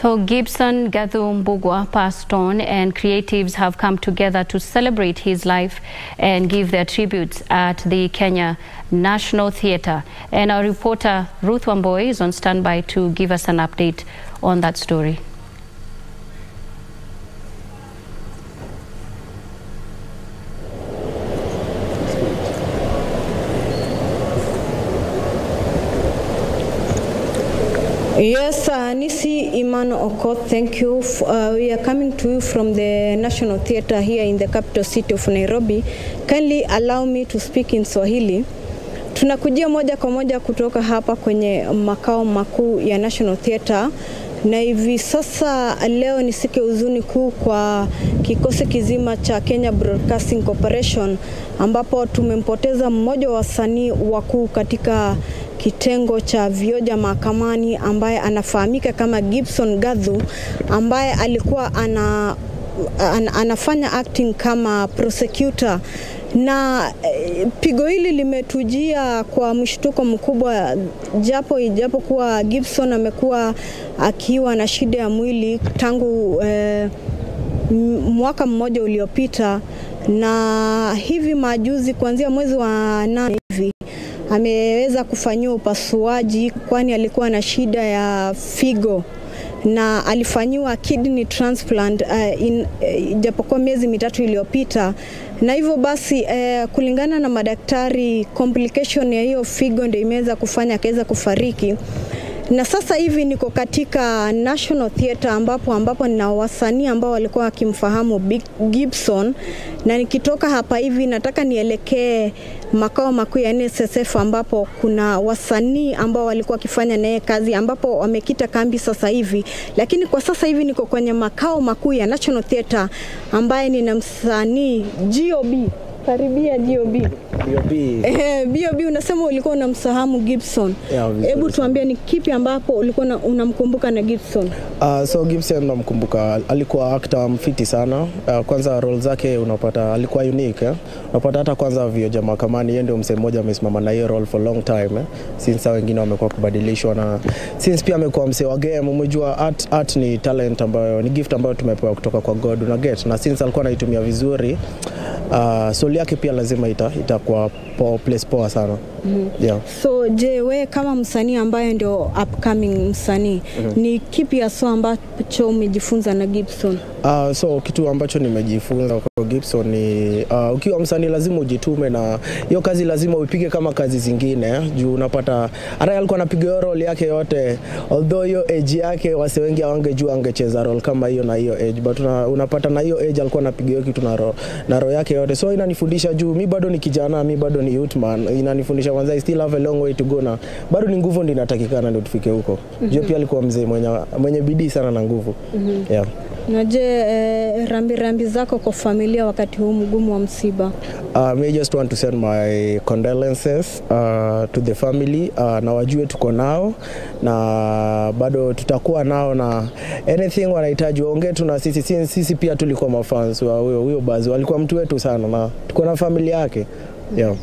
So Gibson Gathu Mbugwa passed on and creatives have come together to celebrate his life and give their tributes at the Kenya National Theatre. And our reporter Ruth Wamboy is on standby to give us an update on that story. Yes, uh, Nisi Iman Okot, thank you. F- Uh, we are coming to you from the National Theatre here in the capital city of Nairobi. Kindly allow me to speak in Swahili. Tunakujia moja kwa moja kutoka hapa kwenye makao makuu ya National Theatre na hivi sasa leo ni siku ya huzuni kuu kwa kikosi kizima cha Kenya Broadcasting Corporation ambapo tumempoteza mmoja wa wasanii wakuu katika kitengo cha vioja mahakamani ambaye anafahamika kama Gibson Gathu ambaye alikuwa ana, ana, anafanya acting kama prosecutor na eh, pigo hili limetujia kwa mshtuko mkubwa, japo ijapokuwa Gibson amekuwa akiwa na shida ya mwili tangu eh, m- mwaka mmoja uliopita, na hivi majuzi kuanzia mwezi wa nane hivi ameweza kufanyiwa upasuaji, kwani alikuwa na shida ya figo na alifanyiwa kidney transplant uh, in, uh, japokuwa miezi mitatu iliyopita, na hivyo basi uh, kulingana na madaktari complication ya hiyo figo ndio imeweza kufanya akaweza kufariki na sasa hivi niko katika National Theatre ambapo ambapo nina wasanii ambao walikuwa wakimfahamu Big Gibson, na nikitoka hapa hivi nataka nielekee makao makuu ya NSSF ambapo kuna wasanii ambao walikuwa wakifanya naye kazi ambapo wamekita kambi sasa hivi, lakini kwa sasa hivi niko kwenye makao makuu ya National Theatre ambaye nina msanii GOB. Karibia GOB. BOB. Eh, BOB unasema ulikuwa unamsahamu Gibson. Yeah, vizuri Hebu sana. tuambie ni kipi ambapo ulikuwa na- unamkumbuka na Gibson? Uh, so Gibson namkumbuka, alikuwa actor mfiti sana. Uh, kwanza role zake unapata alikuwa unique eh? Unapata hata kwanza vioja mahakamani, yeye ndio msee mmoja amesimama na hiyo role for long time eh? Since hao wengine wamekuwa kubadilishwa na since pia amekuwa msee wa game. Umejua art, art ni talent ambayo ni gift ambayo tumepewa kutoka kwa God una get, na since alikuwa anaitumia vizuri uh, soul yake pia lazima ita itakuwa po, place poa sana mm-hmm. yeah. So je, we kama msanii ambaye ndio upcoming msanii ni kipi haswa ambacho umejifunza na Gibson? Uh, so kitu ambacho nimejifunza kwa Gibson ni uh, ukiwa msanii lazima ujitume na hiyo kazi lazima uipige kama kazi zingine eh, juu unapata hata yeye alikuwa anapiga hiyo role yake yote, although hiyo age yake wase wengi hawangejua angecheza role kama hiyo na hiyo age, but una, unapata na hiyo age alikuwa anapiga hiyo kitu na ro, na roho yake yote, so inanifundisha juu mi bado ni kijana, mi bado ni youth man, inanifundisha kwanza I still have a long way to go, na bado ni nguvu ndio inatakikana ndio tufike huko. mm -hmm. Juu pia alikuwa mzee mwenye, mwenye bidii sana na nguvu mm -hmm. yeah. Na je, eh, rambi rambi zako kwa familia wakati huu mgumu wa msiba? Uh, me just want to send my condolences uh, to the family uh, na wajue tuko nao na bado tutakuwa nao na anything wanahitaji waongee tu na sisi. Sisi, sisi pia tulikuwa mafans wa huyo huyo Bazi, walikuwa mtu wetu sana na tuko na familia yake yeah.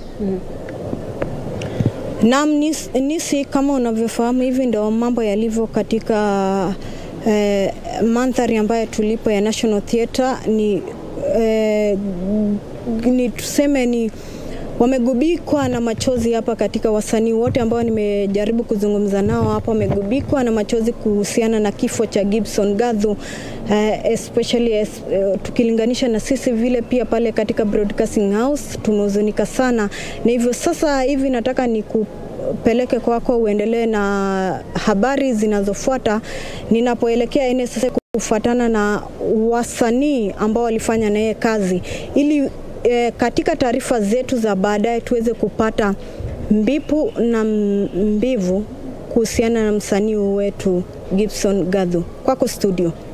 Naam, Nis- Nisi, kama unavyofahamu hivi ndio mambo yalivyo katika eh, mandhari ambayo tulipo ya National Theatre ni, eh, ni tuseme ni wamegubikwa na machozi hapa katika wasanii wote ambao nimejaribu kuzungumza nao hapa, wamegubikwa na machozi kuhusiana na kifo cha Gibson Gathu eh, especially es, eh, tukilinganisha na sisi vile pia pale katika Broadcasting House tumehuzunika sana, na hivyo sasa hivi nataka ni kupeleke kwako uendelee na habari zinazofuata ninapoelekea NSS kufuatana na wasanii ambao walifanya na yeye kazi ili e, katika taarifa zetu za baadaye tuweze kupata mbipu na mbivu kuhusiana na msanii wetu Gibson Gathu. Kwako studio.